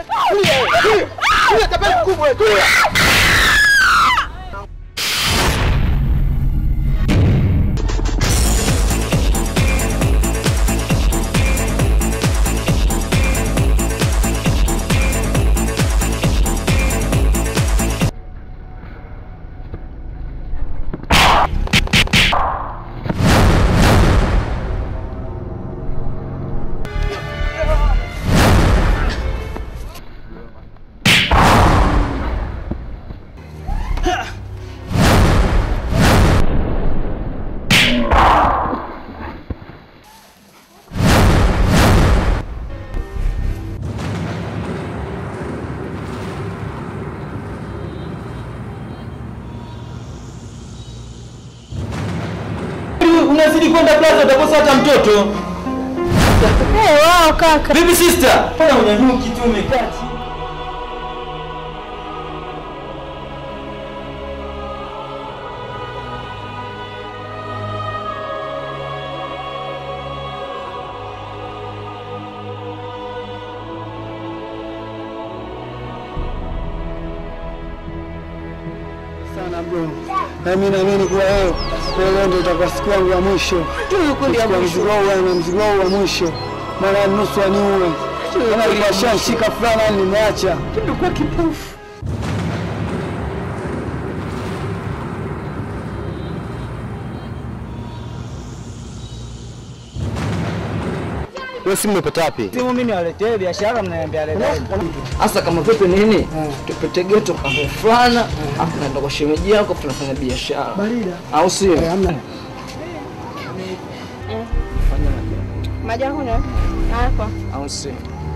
Tulia tapeli mkubwa tulia. Unazidi kwenda plaza utakosa hata mtoto. Eh, wao kaka. Vipi sister? Mbona unyanyuki tu umekaa chini? sana bro. Na mimi naamini kuwa leo leo ndio itakuwa siku yangu ya mwisho. Kwa mzigo huu na mzigo huu wa mwisho. Maana nusu aniue. Kama alikuwa shanshika fulana nimeacha. Tulikuwa kipofu. Wewe simu umepata wapi? Simu mimi niwaletee biashara mnaniambia leo. Hasa kama vipi nini? Tupete geto kambo fulana, afu naenda kwa shemeji yako tunafanya biashara. Barida. Au sio? Hamna. Maji yako na hapa. Au sio?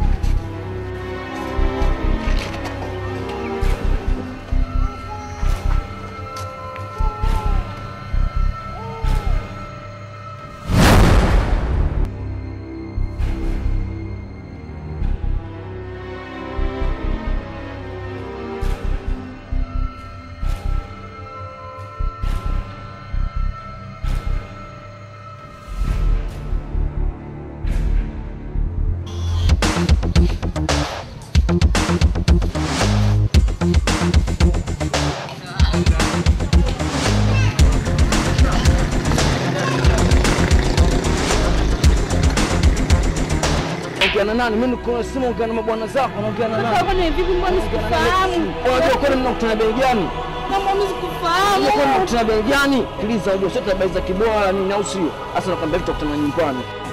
Ongea na nani? Mimi niko na simu, ongea na mabwana zako, naongea na Sasa nani? kwani vipi mbona sikufahamu? Unajua kwani mnakutana bei gani? Kama mimi sikufahamu. Unajua kwani mnakutana bei gani? Tuliza, unajua sote bei za kibora nini au sio? Hasa nakwambia vitu kutana nyumbani.